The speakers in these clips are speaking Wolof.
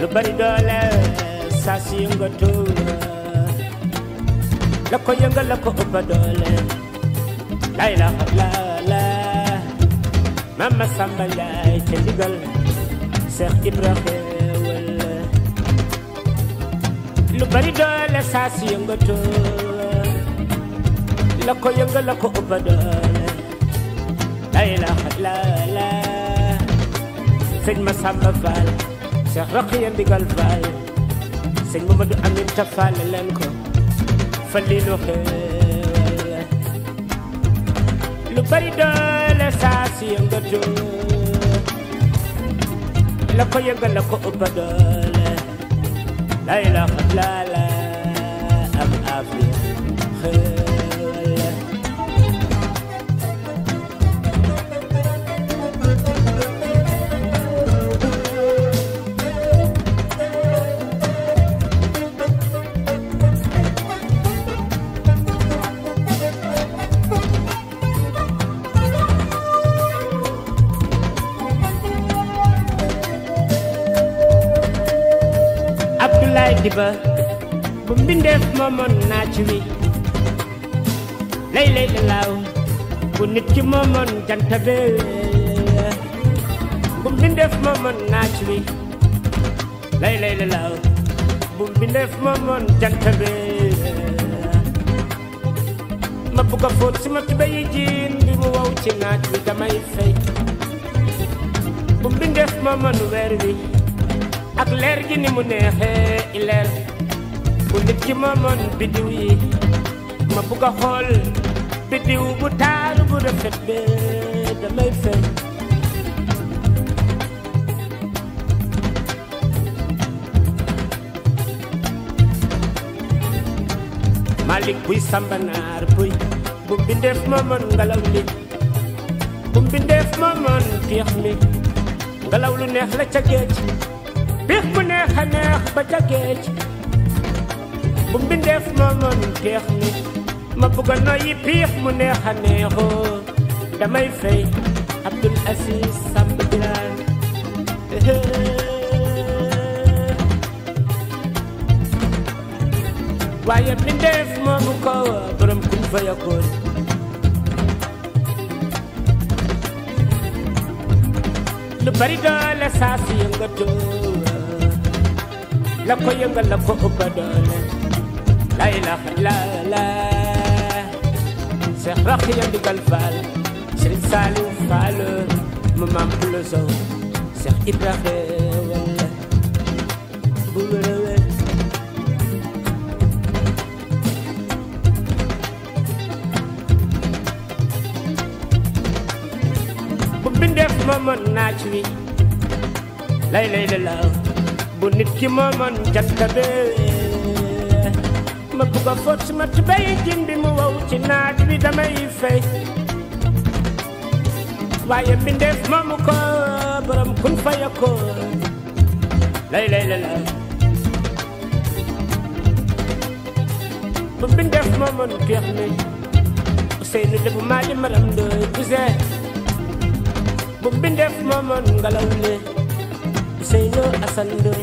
bari doole saa si yëngatu la ko yëngal la ko ëpp doole la ilaha illallah mama Samba Njaay ca ndigal Seex Ibra xéewal lu bari doole saa si yëngatu la ko yëngal la ko ëpp doole la ilaha illallah sëñ ma Samba Fall Seex Roqiya ndigal Fall sëñ Mamadou Aminta Fall leen ko Falilu xéewal lu bari doole saa si yëngatu la ko yëngal la ko ëpp doole la ilaha illallah am afiya xéewal Abdoulaye Diba bu mbindeef moomoon naaj wi lay lay la laaw bu nit ki moomoon jant be bu mbindeef moomoon naaj wi lay lay la laaw bu mbindeef moomoon jant be ma bugg a fóot si ma tubéy yi jiin bi mu wow ci naaj wi damay fay bu mbindeef moomoon weer wi ak leer gi ni mu neexee i leer bu nit ki moomoon biddiw yi ma bugg a xool biddiw bu taaru bu rafet be damay fay Malik buy sambanaar buy bu mbindeef moomoon ngelaw li bu mbindeef moomoon piix mi ngelaw lu neex la ca géej piix bu neex a neex ba ca géej bu mbindeef moomoon piix mi ma bugg a noyyi piix mu neex a neexoo damay fay Abdul Aziz Samb Biraan waaye mbindeef moomu ko borom kun fa yakkoon lu bari doole saa si yëngatoo la ko yëngal la ko ëpp doole la ilaha illallah Seex Roqiya ndigal Faal Sëriñ Saaliw Faal mu maam Pulo Sow Seex Ibra xéewal bu wér a wér bu mbindeef moomoon naaj wi lay lay la laaw bu nit ki moomoon jant be ma bugg a fóot suma tubéy jin bi mu wow ci naaj wi damay fay waaye mbindeef moomu ko borom kun fa yakkoon lay lay la laaw bu mbindeef moomoon geex mi Ousseynou de bu maali maram ndooy buse bu mbindeef moomoon ngelaw li Ousseynou Assane Ndoye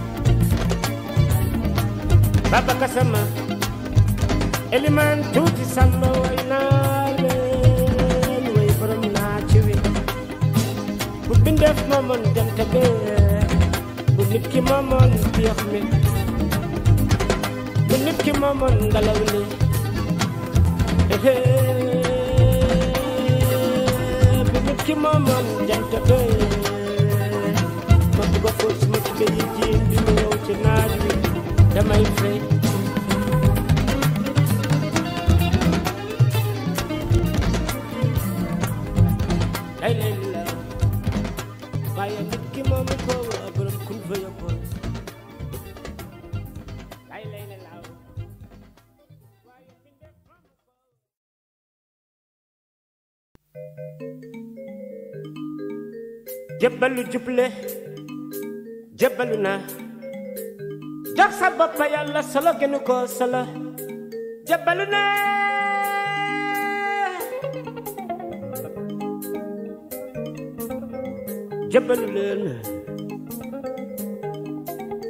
Baba Kasama Eliman tuuti Samba way naa leen way borom naa ci wi bu mbindeef moomoon jant be bu nit ki moomoon piix mi bu nit ki moomoon ngelaw li bu nit ki moomoon jant be ma bugg a fóot suma tubéy yi jiin bi mu wow ci naaj wi damay fay lay lay la waaye nit ki moomu ko borom kun fa yokkoon lay lay la laaw waaye mbindeef moomu ko jébbalu juble jébbalu na jox sa bopp yàlla solo gënu ko solo jébbalu na jébbalu leen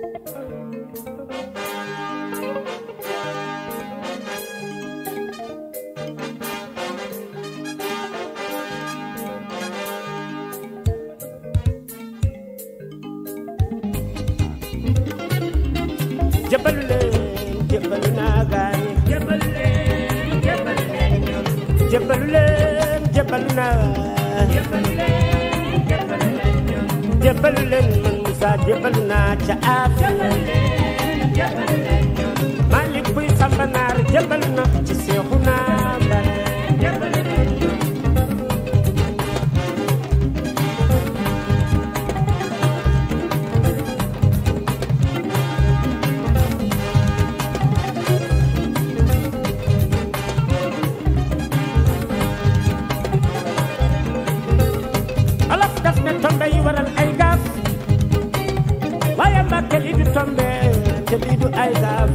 jébbalu leen jébbalu naa gaañi jébbalu leen jébbalu leen ñun jébbalu leen jébbalu naa jébbalu leen jébbalu leen ñun jébbalu leen man Moussa jébbalu naa ca Afia jébbalu leen ñun Malick buy Samba Naar jébbalu na ci Seexu naa Mbay jébbalu leen ñun olof daf ne tombe yi waral ay gaaf waaye mbàkke lii du tombe te lii du ay gaaf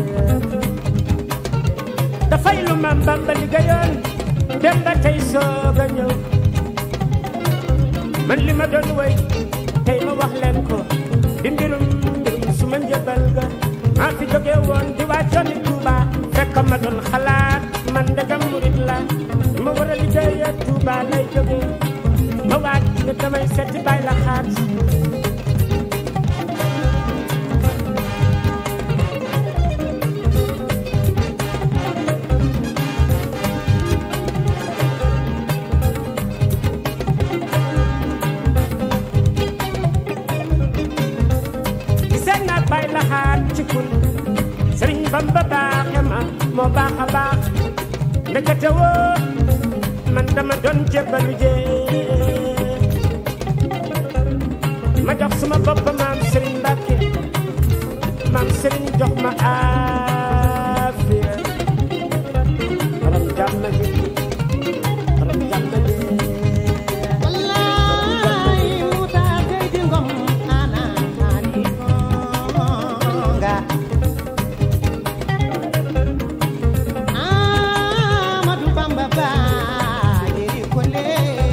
dafay lu maam Bamba liggéeyoon dem ba tey soog a ñëw man li ma doon woy tey ma wax leen ko di mbirum mbirum su ma njëbal ga maa fi jóge woon di wàccoon ni Tuuba fekk ma doon xalaat man ndegam murit la ma war a liggéeyee Tuuba lay jóge ma waaj ne damay seeti bay la xaat gisee naa bay la xaat ci kun sëriñ Bamba baaxe ma moo baax a baax ndekete woo man dama doon jébbalu jee ma jox suma bopp maam Serigne Mbacke maam Serigne jox ma aafiya borom jàmm ji borom jàmm ji wallaay Moussa Seydi Ngom ana ani nga Amadou Bamba ba yeri kole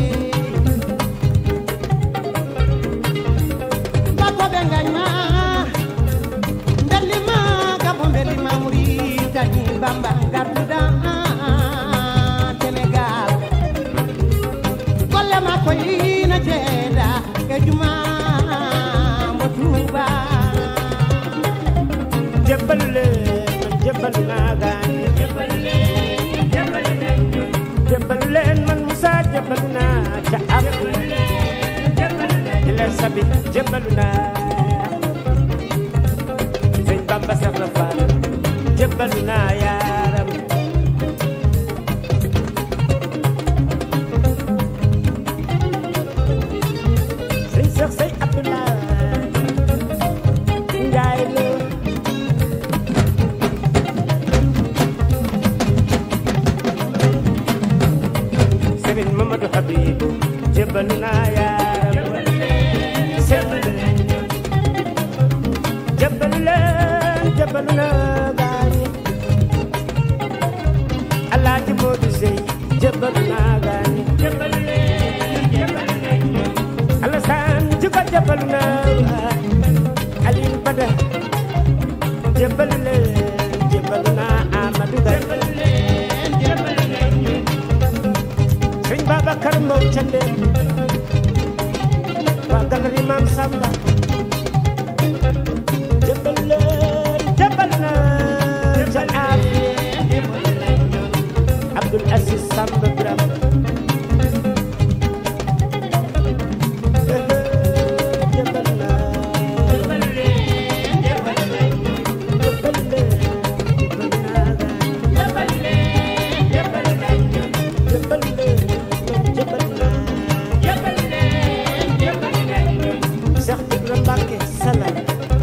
bako be ngañma mbelima gabo mbelima Muritani Bamba garduda Sénégal golle makko yina jeeɗa e juma mo tuuba jébbalu leen man jébbalu naa gaañ jébbalu leen jébbalu leen ñun jébbalu leen man Moussa jébbalu naa ca ab jébbalu leen di leen sabi jébbalu naa sëñ Bamba Seex na Faal jébbalu naa yaaram sëñ Seex say Abdoulaye Njaay la sëriñ Mamadou Habib jébbalu naa yaaram jébbalu leen jébbalu leen jébbalu naa gaañi Alaaji Moodu Sey jébbalu naa gaañi jébbalu leen jébbalu leen ñun Alassane Djigo jébbalu naa Aliou Bada jébbalu leen jébbalu naa Amadou Gaye jébbalu leen jébbalu leen ñun Sëñ Babacar Mbow Cande waa galerie Maam Samba jébal leen jébal naa ca aaf Abdoul Aziz Samba Biram jébal naa jébbalu leen jébbalu leen ñun jébal leen jébal naa jébbalu leen jébbalu leen ñun jébal leen jébal naa jébbalu leen jébbalu leen ñun Cheikh Ibra Mbacke Salam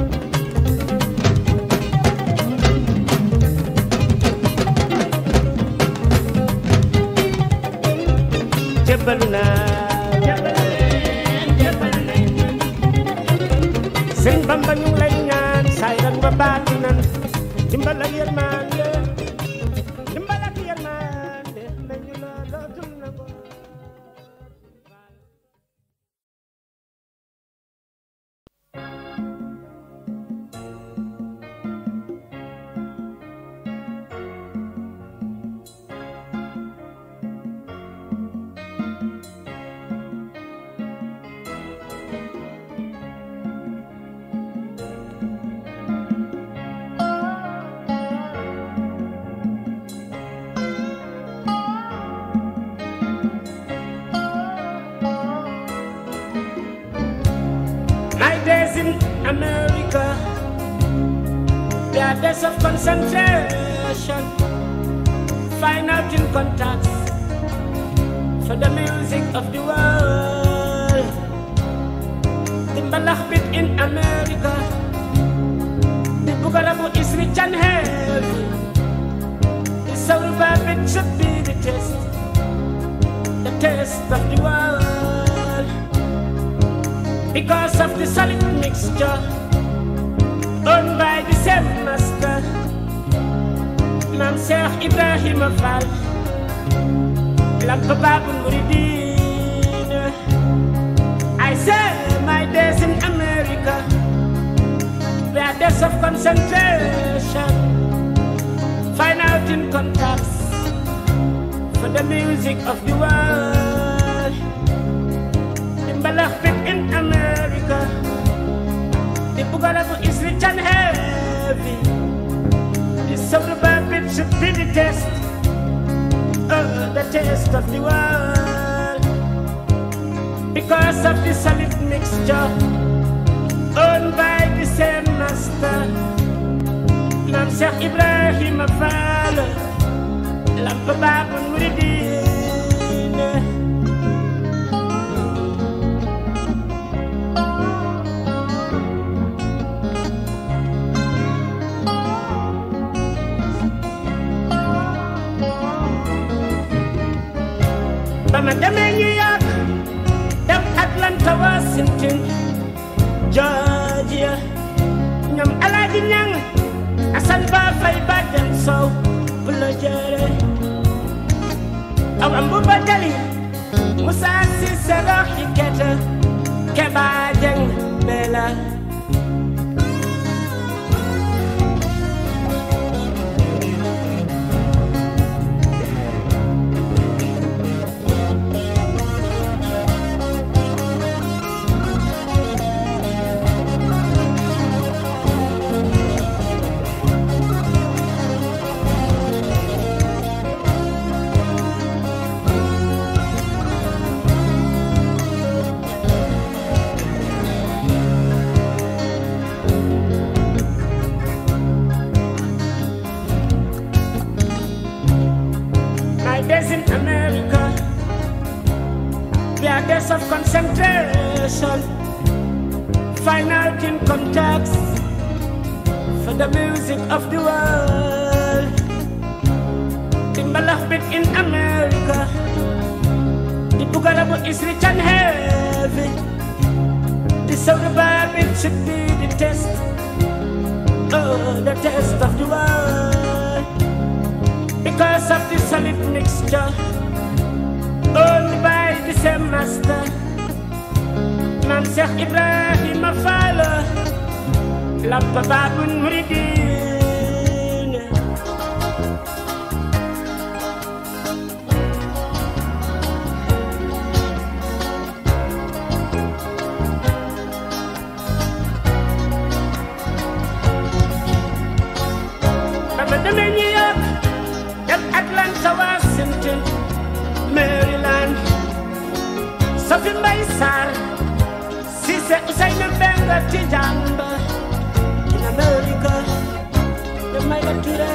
jébbalu naa jébbalu leen jébbalu leen ñun sëñ Bamba ñu ngi lay ñaan saay ran ba baati nan dimbal ak yërmande dimbal ak yërmande nañu la dootul na ko Thank days in America. There are days of concentration. Find out in contacts for the music of the world. The Malach bit in America. The Bugalabu is rich and heavy. The Sauruba bit should be the test. The test of the world. Because of the solid mixture owned by the same master. Mam Sheikh Ibrahim Fall. Lamp Babul Muridin. I say my days in America. They are days of concentration. Find out in contacts for the music of the world. The Malachbit in America. The Bugalabu is rich and heavy. The Solar bit should be the test. Oh, the taste of the world. Because of the solid mixture owned by the same master. Mam Sheikh Ibrahim Fall. Lamp Babul Muridin. ba ma demee New York dem Atlanta Washington Georgia ñoom Alaaji Ñang Asan Ba Fay Bàjjan Sow bu la jëre aw am bu ba jali Musa Sise Roxi Kete Keba Jeng Bela My days in America, they are days of concentration. Find out in contacts for the music of the world. The Malachbit in America, the Bugalabu is rich and heavy. The Solar bit should be the test. Oh, the test of the world because of the solid mixture owned by the same master. Mam Sheikh Ibrahim Fall, Lamp Babul Muridin. ba ma demee New York dem Atlanta Washington Maryland Sophie Mbaye Sarr Cissé Ousseynou Benga ci jàmba in America de Mayga Touré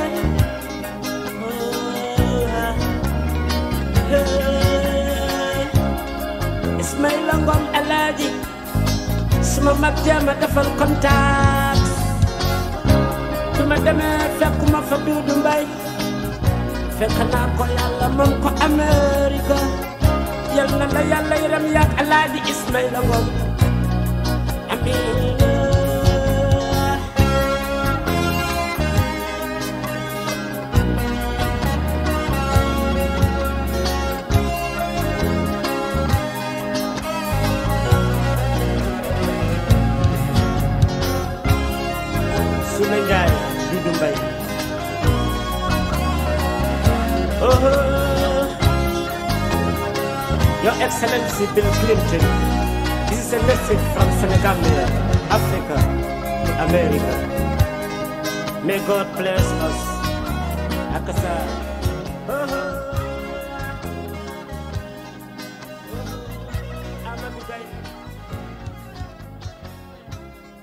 oh, ah. Hey. Ismaïla Ngom Alaaji suma mag jéema defal contact su ma demee fekkuma fa Duudu Mbay fekk naa ko yàlla moom ko Amerika yal na la yàlla yaram yaak Alaaji Ismaïla Ngom amiin Suna Njaay Duudu Mbay oh Your Excellency Bill Clinton this is a message from Senegambia Africa to America may God bless us akasa oh Amadou Gaye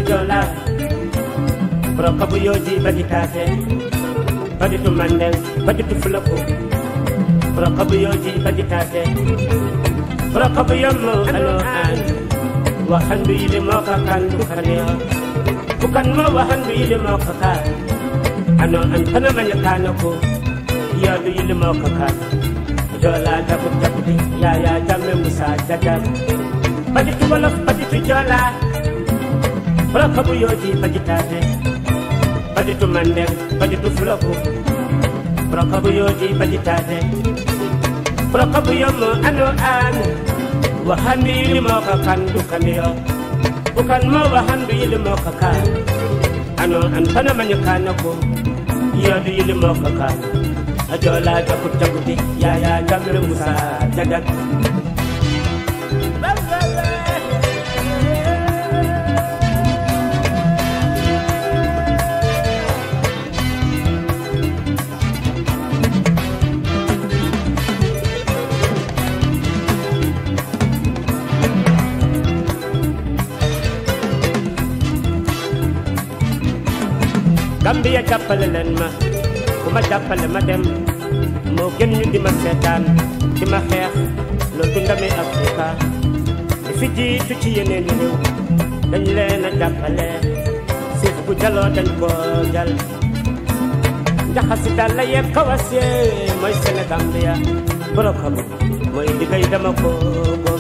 jola Broka bu yoji badi tase Badi tu mandeng badi tu fulaku Broka bu yoji badi tase Broka bu yomo ano an Wahan du yili mo kakan du kanyo Bukan mo wahan du yili mo kakan Ano an pana manyakano ko Ya du yili mo kakan Jola jakut jakuti Ya ya jamme musa jajak Badi tu wolof badi tu jola Broka bu yoji badi tase Badi tu mandeng badi tu fulaku Broka bu yoji badi tase Broka bu yomo ano an Wahan du yili mo kakan du kanyo Bukan mo wahan du yili mo kakan Ano an pana manyakano ko Ya du yili mo kakan Ajola jakut jakuti Ya ya jamme musa jajak Gambia jàppale leen ma ku ma jàppale ma dem moo gën ñu di ma seetaan di ma xeex loolu du ndami Afrika li fi jiitu ci yeneen réew dañ leen a jàppale suuf bu jaloo dañ ko jal njaxasi dal la yeeg kawas yee mooy Sénégambia borokam mooy liggéey dama ko góob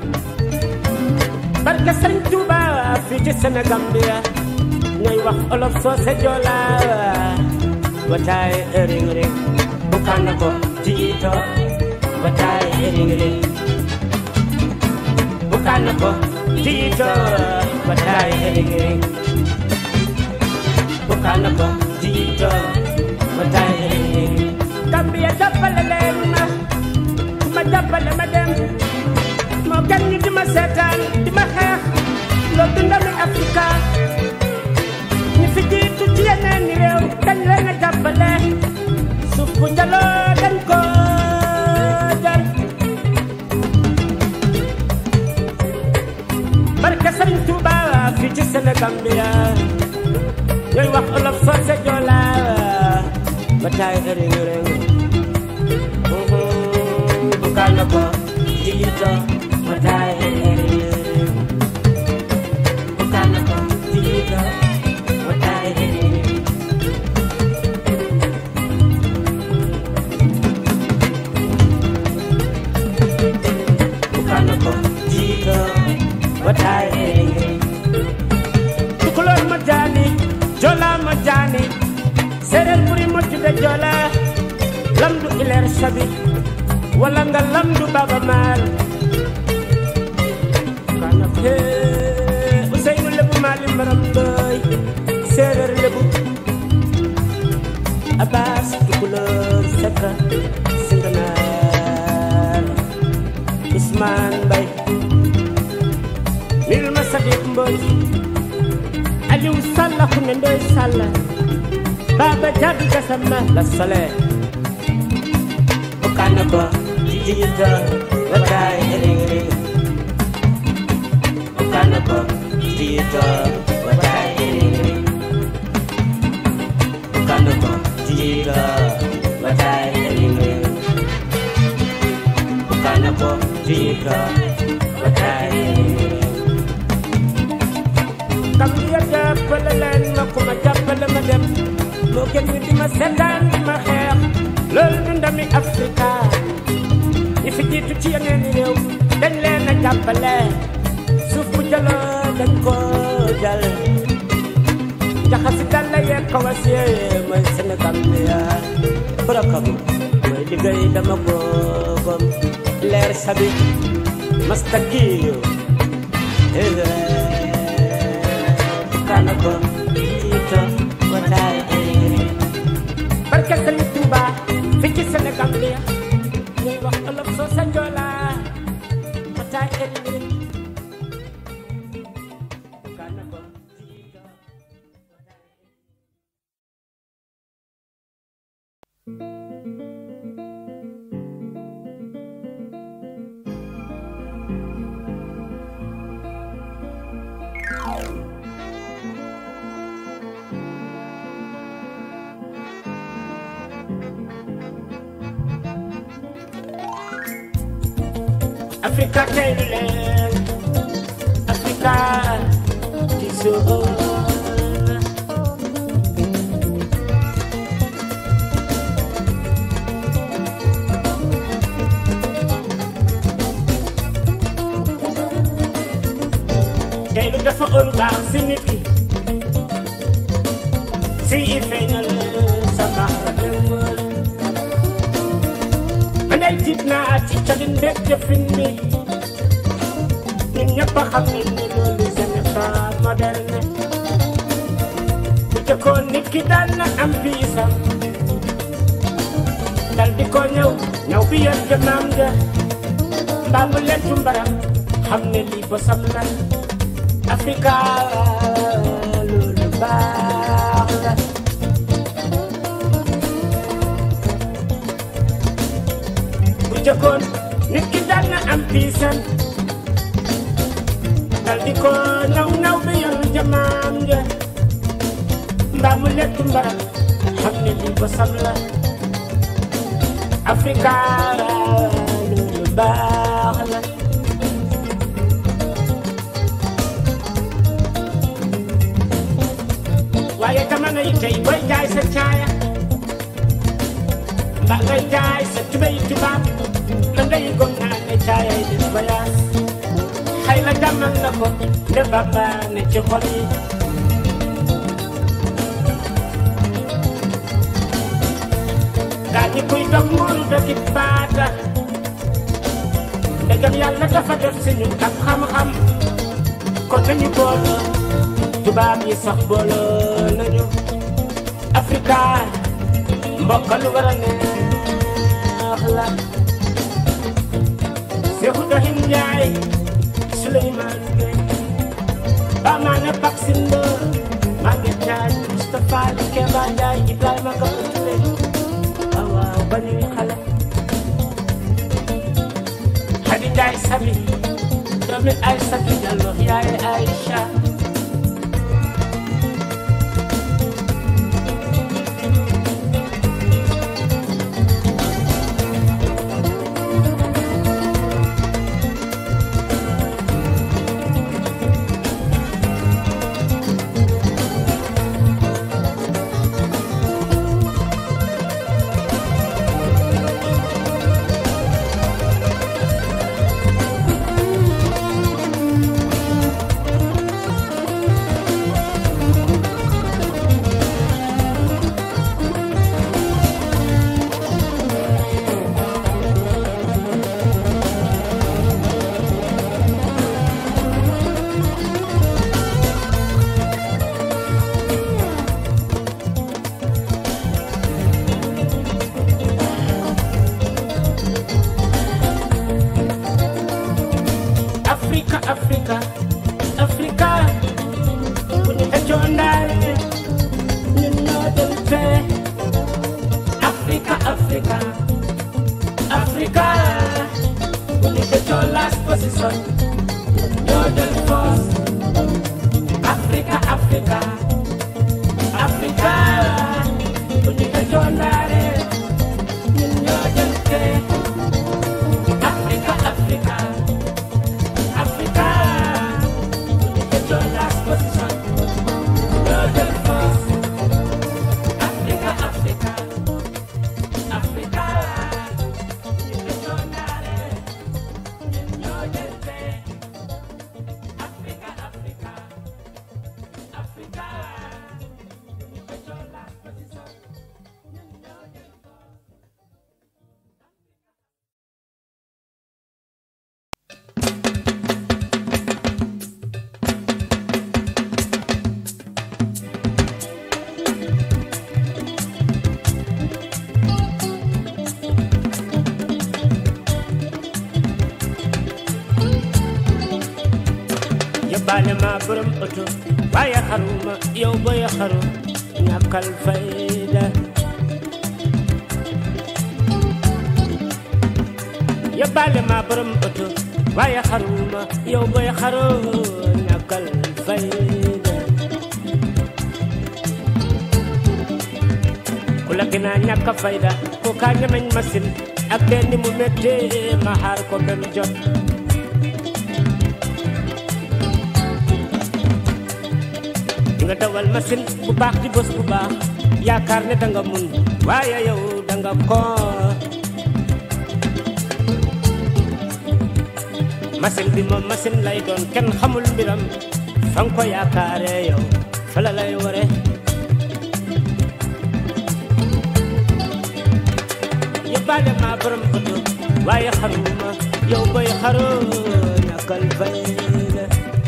barke Sëriñ Tuuba fii ci Sénégambia ñooy wax olof soose joola wataay ring ring bukan ko jiito wataay ring ring bukan ko jiito wataay ring ring bukan ko jiito wataay ring ring Gambia jàppale leen ma ku ma jàppale ma dem moo gën ñu di ma seetaan di ma xeex loolu du ndami Afrika ñi fi jiitu ci yeneen i réew dañ leen a jàppale suuf bu njaloo dañ ko jël barke Sëriñ Tuuba fii ci Sénégambia ñooy wax olof soose joola ba taay ëriñ ëriñ bu kaana ko jiito ba taay ëriñ ëriñ bu kaana ko jiito ba taay ëriñ ëriñ bukana ko jiito wataay enge tukulor ma jaani jola ma jaani sereer buri moccude jola lamdu ileer sabi wala nga lamdu baba maar kana ke useynu lebu maali maram doy sereer lebu abbas tukulor sekka singanaar Ousmane Mbaye nil ma Sadiq Mbodj Aliou Sall ku ne Ndoye Sall Baba Diaby Gassama la sole okana ko jijita watay ring ring okana ko jijita watay ring ring okana ko jijita watay ring ring okana ko jijita watay ring ring Gambia jàppale leen ma ku ma jàppale ma dem moo gën ñu di ma seetaan di ma xeex loolu du ndami Afrika ñi fi jiitu ci yeneen i réew dañ leen a jàppale suuf bu jaloo dañ ko jal jaxasi dalla yeeg kawas yee mooy Sénégal bi yaa borakam mooy liggéey dama ko gom leer sabi mastakiyo kana ko jiito wataay barke Sëriñ Tuuba fi ci Sénégal bi ñuy wax olof soo sa njoola wataay eri kana ko jiito wataay Africa teylu leen Africa di sool teylu dafa ëru baax si nit ki si i feeñal sa baax la démbal man ay tiit naa ci calin beeg jëfin bi ñun ñëpp a xam ne ne loolu ce n'est pas moderne bu jëkkoon nit ki daan na am biisam dal di ko ñëw ñëw bi yor jëmaam ja mbaa mu lentu mbaram xam ne lii bosam la Africa loolu baax la bu jëkkoon nit ki daan na am piisam dal di ko naw naw bi yor jamaam ja mbaa mu lekk mbaram xam ne lii ko sam la Africa loolu baax la waaye jamono yi tey booy jaay sa caaya mbaa ngay jaay sa tubéy tubaab la ngay gom naa ne caaya yi di voyage xëy na jàmmal na ko nde baba ne ci xol yi gaa ñi kuy dog muuru dëkki baata ndegam yàlla dafa def si ñun ak xam-xam kon nañu booloo tubaab yi sax booloo nañu Africa mbokk lu war a neex la Seexu Doxin Njaay Souleymane Gueye Bamaane Baksin Lo Maguette Diagne Moustapha Li Keba Njaay Ibrahima Gabou Touré waaw waaw ba ñuy xale Xadi Njaay Sabi doomi Aysatu Jallo yaay Aïcha Africa Africa Africa bu ñu xëccoo ndaare ñun ñoo dem fee Africa Africa Africa bu ñu xëccoo last position ñun ñoo dem force Africa Africa Africa bu ñu xëccoo ndaare ñun ñoo dem fee Africa Africa Africa, it's your last position. You're the first. Africa, Africa, Africa, it's your knowledge. You're the best. Africa, Africa, Africa, it's your last position. You're the first. yóbbaale ma borom oto waaye xaruma yow booy xaru ñàkkal fayda yóbbaale ma borom oto waaye xaruma yow booy xaru ñàkkal fayda ku la gën a ñàkk fayda ko kaa ñemeñ machine ak benn mu méttee ma xaar ko benn jot nga dawal machine bu baax di bës bu baax yaakaar ne danga mun waaye yow danga ko machine bi moom machine lay doon kenn xamul mbiram fa nga ko yaakaare yow fa la lay ware yóbbaale ma borom oto waaye xaruma yow boy xaro ñàkkal fay la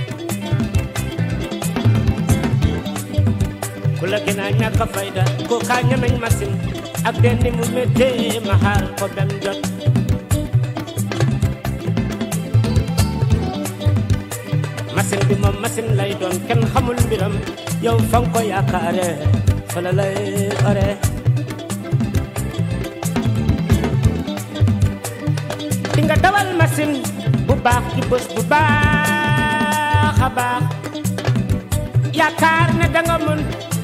ku la gën a ñàkk a fayda ko kaa ñemeñ machine ak den ni mu méttee ma xaar ko bem jot machine bi moom machine lay doon kenn xamul mbiram yow fa nga ko yaakaare fa la lay ore di nga dawal machine bu baax di bës bu baax a baax yaakaar ne danga mën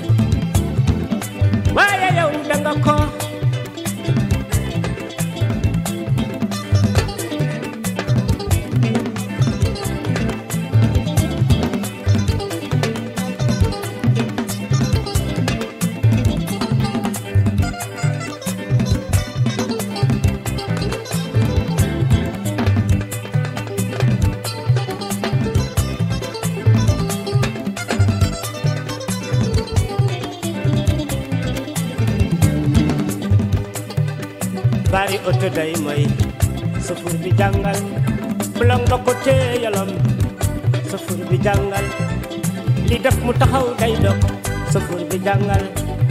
waaye yow danga ko bari oto day mooy sofur bi jàngal bulong ba ko téeyalom sofur bi jàngal li def mu taxaw day dog sofur bi jàngal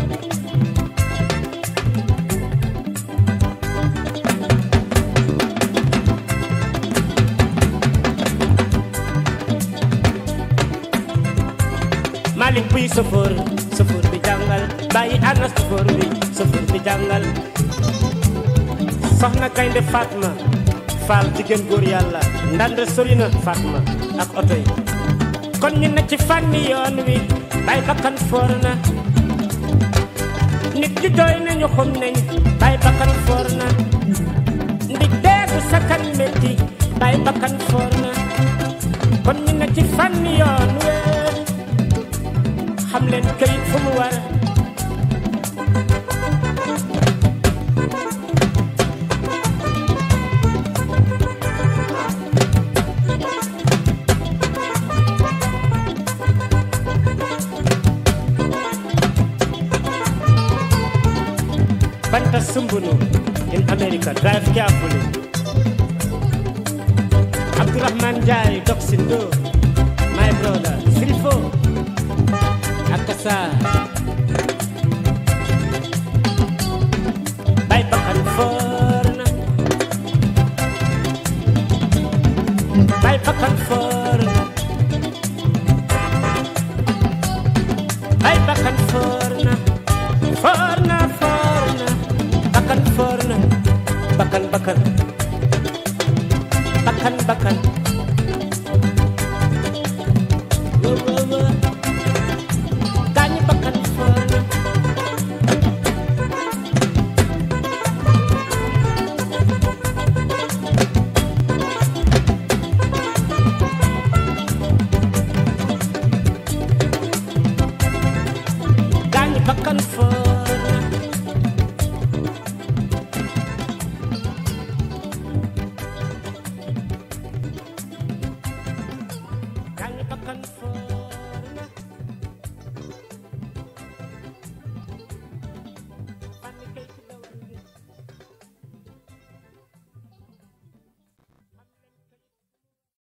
Malik buy sofur sofur bi jàngal bàyyi ana sofur bi sofur bi jàngal soxna gaynde Fatma Fall jigéen góor yàlla ndande sori na Fatma ak oto yi kon ñu ne ci fànni yoon wi bay bakkan foor na nit ñi jooy nañu xum nañ bay bakkan foor na ndig deegu sakkan métti bay bakkan foor na kon ñu ne ci fànni yoon wi xam leen kayit fu mu war Banta Sumbunu in America, drive carefully. Abdurrahman Jai, Doxindo, my brother, Silfo, Akasa. Bay Bakan Forna. Bay Bakan Forna. Bay Bakan Forna. Forna, forna. Bakan forna. Bakan, bakan. Bakan, bakan. Wo, wo, wo. Gaañi bakan forna. Gaañi bakan forna.